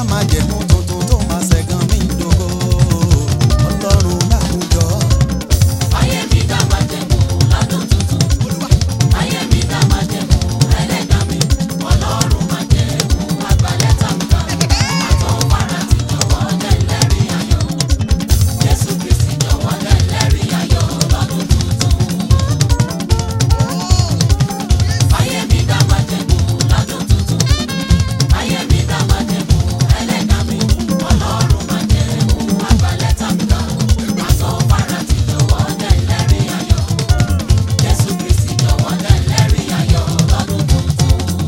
májẹ̀mú tuntun tó máa ṣẹ̀gàn mí dògo. Ọlọ́run láwùjọ. Ayé mi dá májẹ̀mú lọ́dún tuntun. Ayé mi dá májẹ̀mú ẹlẹ́dàá mi. Ọlọ́run májẹ̀mú àgbàlẹ́ta mi ká. Àtọ̀wárà ti jọ̀wọ́ jẹ́ lẹ́rìí ayọ̀. Jésù Kristi jọ̀wọ́ jẹ́ lẹ́rìí ayọ̀ lọ́dún tuntun. Ayé mi dá májẹ̀mú lọ́dún tuntun. Ayé mi dá májẹ̀mú ẹlẹ́dàá mi. Ọlọ́run májẹ̀mú àgbàlẹ́ta mi ká. Àtọ̀wárà ti jọ̀wọ́ jẹ́ lẹ́rìí ayọ̀. Jésù Kristi jọ̀wọ́ jẹ́ lẹ́rìí ayọ̀ lọ́dún tuntun.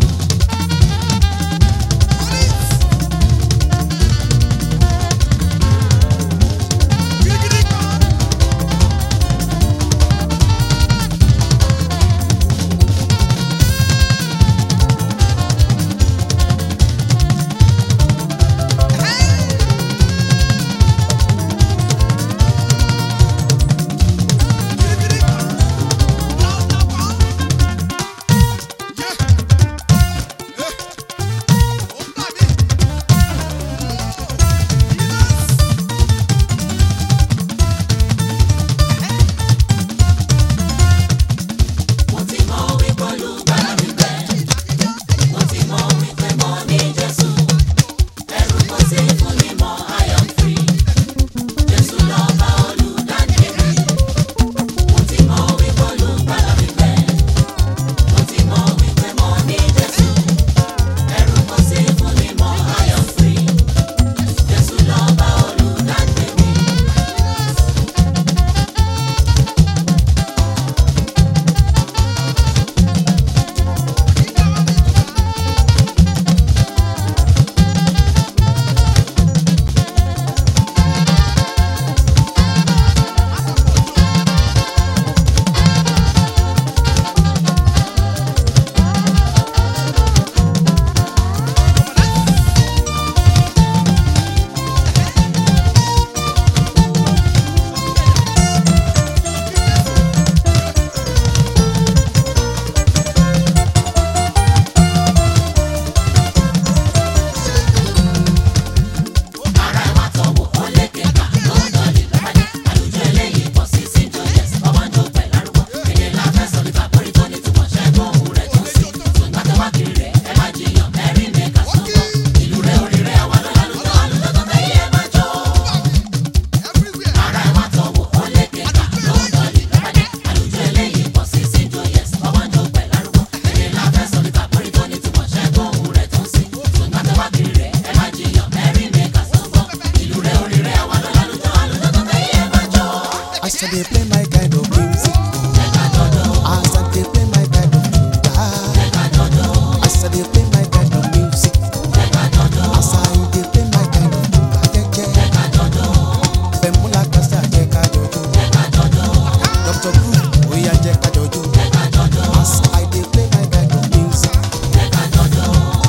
Mo ti mọ wípé olùgbàlà mi bẹ̀. Mo ti mọ wípé mo ní Jésù. Ẹ̀rù kò sí fún mi mọ́, I am free. Jésù lọ́ba olùdáǹdè mi. Mo ti mọ wípé olùgbàlà mi bẹ̀. Mo ti mọ wípé mo ní Jésù. Ẹ̀rù kò sí fún mi mọ́, I am free. Jésù lọ́ba olùdáǹdè mi. Ara ẹ̀ wá tọ̀wọ̀ ó lékè ká lọ́dọ̀ lè lọ́pàdé. Àlùjọ eléyìí pọ̀ sí sí jọyẹ̀s. Ọmọ ń jó pẹ̀ lárúgbó. Èdè la fẹ́ sọ nípa pé tó ní túmọ̀ ṣẹ́gun òun rẹ̀ tó sí. Ṣùgbọ́n tó wá kiri rẹ̀ ẹ má jiyàn ẹ̀rí mi kà sọ́kọ̀. Ìlú rẹ̀ orí rẹ̀ wà lọ́la lùjọ àlùjọ tó fẹ́ yẹ má jọ. Ara ẹ̀ wá tọ̀wọ̀ ó lékè ká lọ́dọ̀ lè lọ́pàdé. Àlùjọ eléyìí pọ̀ sí sí jọyẹ̀s. Ọmọ ń jó pẹ̀ lárúgbó. Èdè la fẹ́ sọ nípa pé tó ní túmọ̀ ṣẹ́gun òun rẹ̀ tó sí. Ṣùgbọ́n tó wá kiri rẹ̀ ẹ má jiyàn ẹ̀rí mi kà sọ́kọ̀. Ìlú rẹ̀ orí rẹ̀ wà lọ́la lùjọ àlùjọ tó fẹ́ yẹ má jọ. I said they play my kind of music. I said they play my kind of music. I said they play my kind of music. I said they play my kind of music. Bemula kasa jẹ ká jọjọ. Dr. Group oya jẹ ká jọjọ. As I dey play my kind of music. Jẹ ká jọjọ.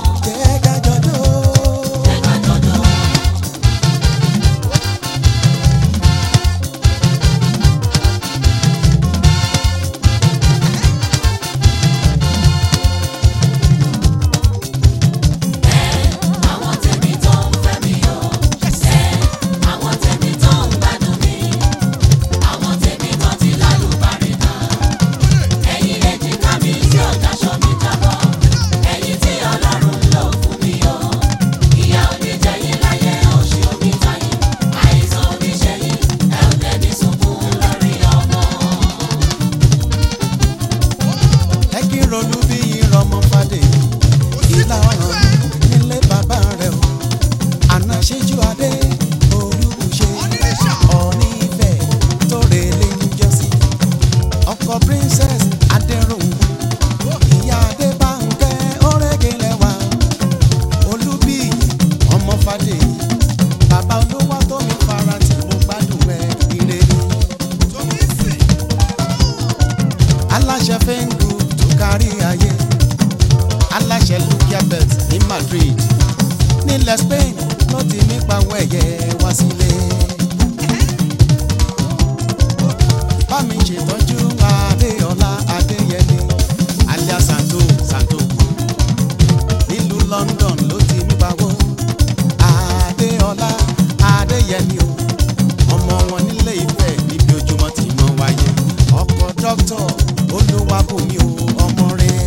Àwọn tèmi tó ń fẹ́ mi o, ẹ àwọn tèmi tó ń gbádùn mi, àwọn tèmi tó ti lálùbáríkà. Ẹ̀yin lè jìká mi tí ò dáṣọ mi jábọ́, ẹ̀yin tí Ọlọ́run lò fún mi o. Ìyà ò ní jẹ yín láyé òṣì omi tayín, àìsàn omi ṣe yín, ẹ ò dẹ̀ ní sunkún lórí ọmọ. ẹ kí n ronú bí ìrọmọ fàdé ìlà ọ̀ràn nílé bàbá rẹ̀ o àná ṣíjú adé olùṣe ọ̀ní ìfẹ́ tó relé níjọ́sí ọkọ princess adéròhùn ìyá adébánkẹ́ ọ̀rẹ́gẹ̀lẹ́wà olúbíyì ọmọ fàdé bàbá olówó tó mi fara tí mo gbádùn ẹ ire ni aláṣẹ fẹ́ǹgù tó kárí ayé aláṣẹ lukia bet ní Madrid nílẹ̀ Spain ló ti mí pawọ́ ẹ̀yẹ wá sílé. bá mi ṣètọ́jú Adéọlá Adéyẹlé alias Santo Santo nílùú London ló ti mí pawọ́ dókítà olúwàbùnmi o ọmọ rẹ̀.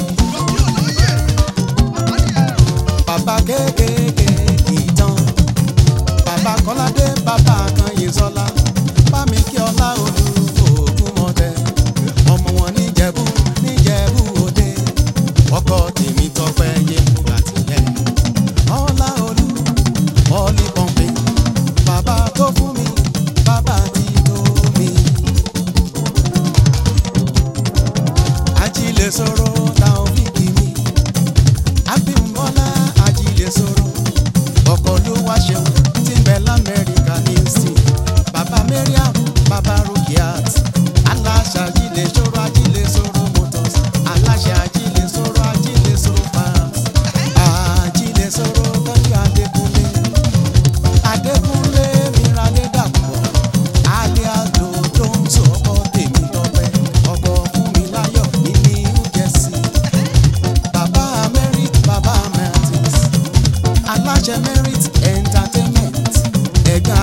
bàbá kéékèèké ìtàn bàbá kọ́ládé bàbá kan yìí sọ́lá bámi kí ọlá olú òògùn mọ́tẹ́ ọmọ wọn níjẹ̀bú níjẹ̀bú òde ọkọ tèmi tọpẹ́ yé fúgbà tìlẹ̀ ọlá olú ọlí pọ́ǹpì bàbá tó fún mi bàbá tí tó mi. ajílẹ̀ sọ̀rọ̀ táwọn fi kì mí abímbọ́lá ajílẹ̀ sọ̀rọ̀ ọkọ̀ ló wá ṣeun tí ń bẹ lamẹ́ríkà ní sí bàbá mariam bàbá rukiat aláṣà ajílẹ̀ sọ̀rọ̀ ajílẹ̀ sọ̀rọ̀ motors aláṣà ajílẹ̀ sọ̀rọ̀ ajílẹ̀ sọ̀rọ̀ farms ajílẹ̀ sọ̀rọ̀ tọ́jú adékúnlé adékúnlé mìíràn dàpọ̀ alias dodo ń sọ ọkọ tèmi tọpẹ ọkọ fún mi láyọ̀ ní new jersey bàbá merit bàbá martins aláṣẹ merit entertainment ẹ̀gbọ́n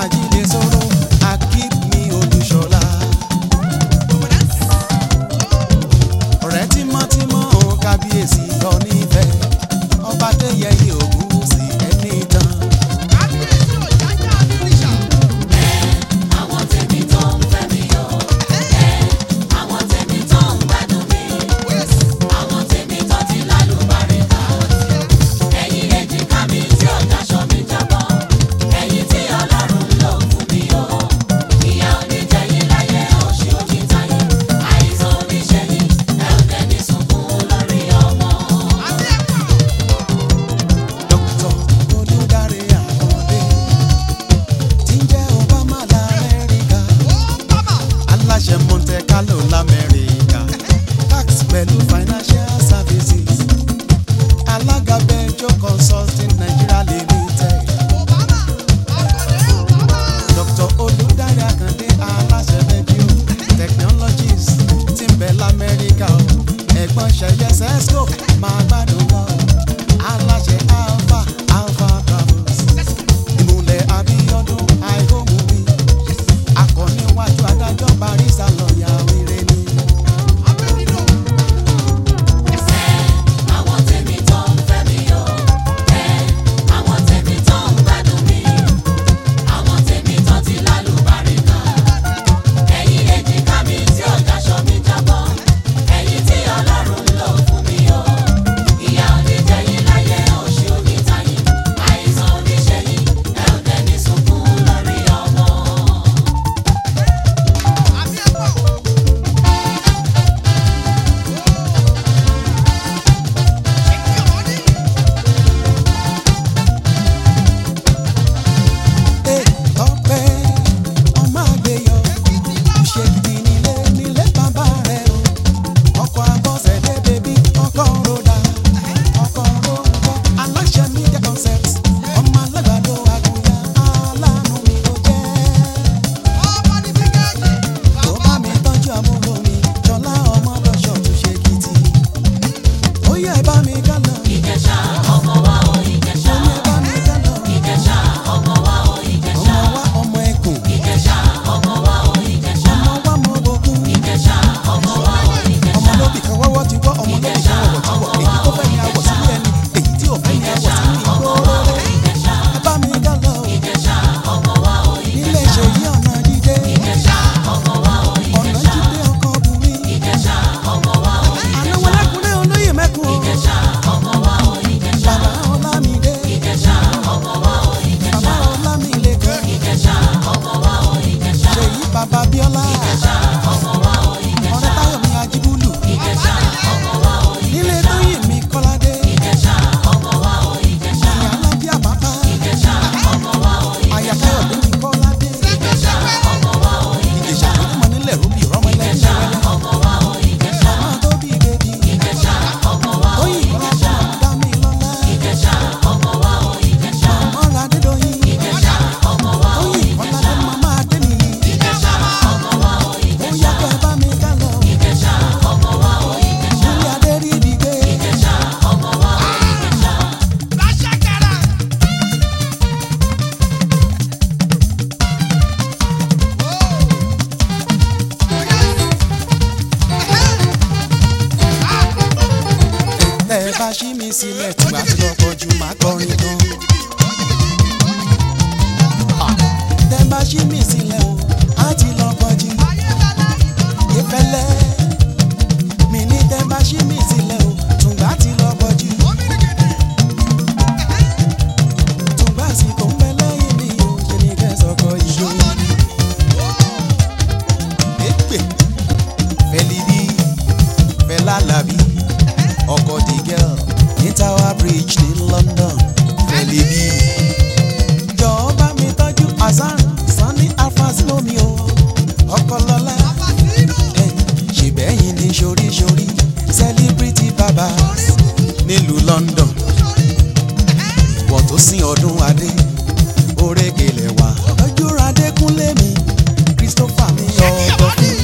sílẹ̀ tùgbà tí lọ́pọ̀ jù máa kọrin gan. tẹ bá ṣí mi sílẹ̀ o á ti lọ́pọ̀ jù ìfẹ́lẹ́ mi ní tẹ bá ṣí mi sílẹ̀ o tùgbà tí lọ́pọ̀ jù tùgbà sì kò ń bẹ lẹ́yìn mi o ṣe ni kẹ́ sọ̀kọ̀ ìjọ. èpè fẹ́lídì fẹ́lálàbí ọkọ̀ the girl ní Tower Bridge ní London fẹ́lídì. jọ̀ọ́ bá mi tọ́jú Hasan Sani Alphonse lómi o ọkọ̀ lọ́lá ẹ̀ ṣèbẹ́yìn ní ṣoríṣorí celebrity babas nílùú London ìwọ tó sin ọdún adé orékelẹ̀ wá ojú adékúnlé mi Christopher mi ọ̀dọ̀ fún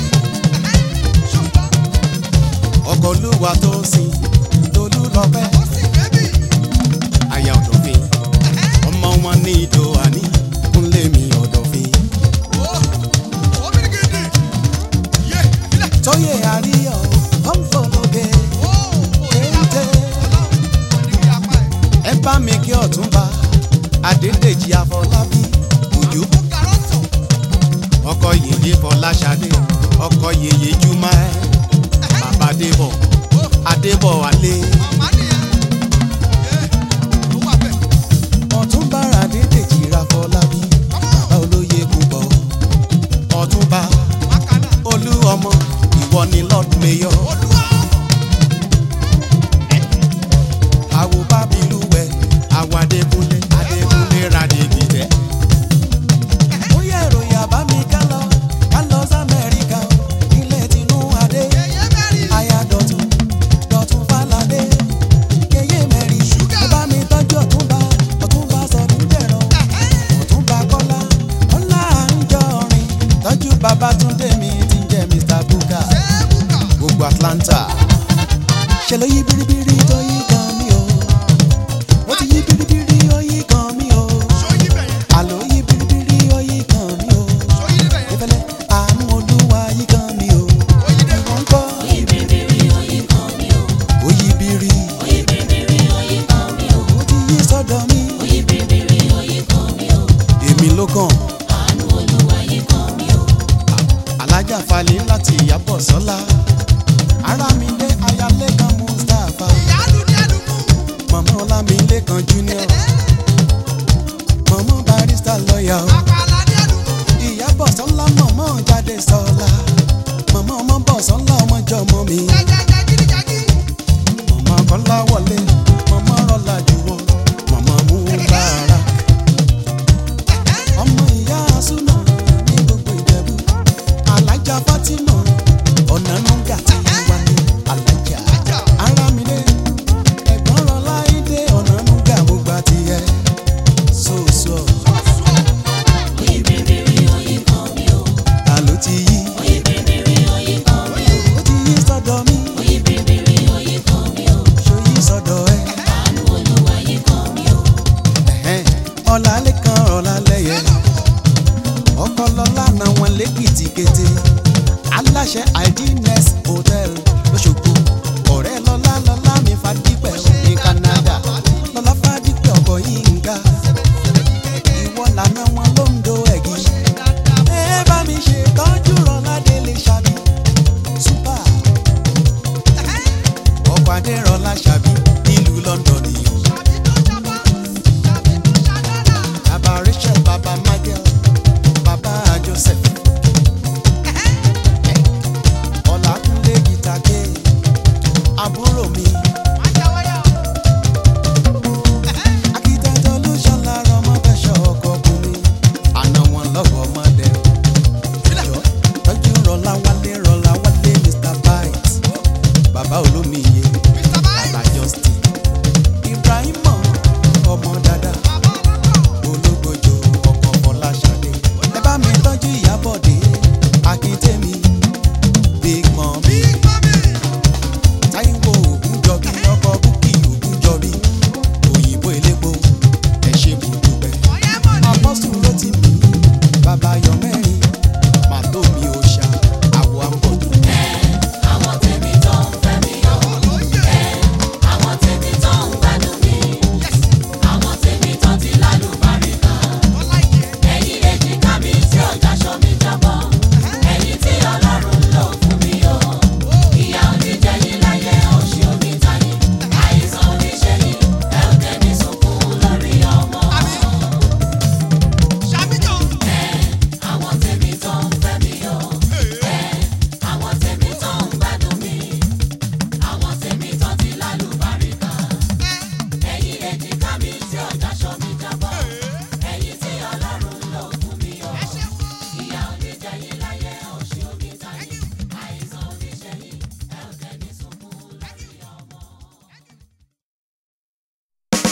ọkọ̀ olúwa tó sin tolú lọ́pẹ́ aya ọ̀dọ̀fin ọmọ wọn ní ìdò àní kúnlé mi ọ̀dọ̀fin tóyè àríyọ̀ ọ̀nfọ̀lọ́gẹ̀ téńté ẹ bá mi kí ọ̀túnba adédèjì afọlábí òjò ọkọ yèyé fọláṣadé ọkọ yèyé jùmọ̀ ẹ bàbá adébọ̀ adébọ̀ alẹ́ ọ̀túnba adédèjì afọlábí bàbá olóyè púpọ̀ ọ̀túnba olú ọmọ ìwọ ni lord mayor àwo bábílúwẹ̀ àwo adékúnlé adékúnlé radègìdẹ́. ó yẹ ìròyìn àbá mi ká lọ ká lọ sí amẹ́ríkà o nílẹ̀ tinú adé aya dọ̀tún dọ̀tún fàlàdé yeye mẹ́rin ó bá mi tọ́jú ọ̀túnba ọ̀túnba sọ̀dún jẹ̀rọ ọ̀túnba kọ́lá kọ́lá àńjọrin tọ́jú babatunde mi ti ń jẹ́ mr buka gbogbo atlanta ṣe ló yí biribiri tó yí kan mi o ó ti yí biribiri ó yí kan mi o àló yí biribiri ó yí kan mi o ìfẹ́lẹ́ àánú olúwa yí kan mi o ìwọ̀n kọ́ Oyin biribiri oyin kan mi o. ó yí biri Oyin biribiri oyin kan mi o. ó ti yí sọ́dọ̀ mi Oyin biribiri oyin kan mi o. èmi ló kàn Àánú Olúwa yín kan mi o. alájà falẹ̀ láti ìyàbọ̀ sọ́lá arámidé ayálékan mustapha mọ̀mọ́ ọlámilékan junior mọ̀mọ́ barista lọ́yà o. ìyábọ̀ sọ́lá mọ̀mọ́ jáde sọ́lá mọ̀mọ́ ọmọ bọ̀ sọ́lá ọmọjọ́ mọ́ mi mọ̀mọ́ kọ́lá wọlé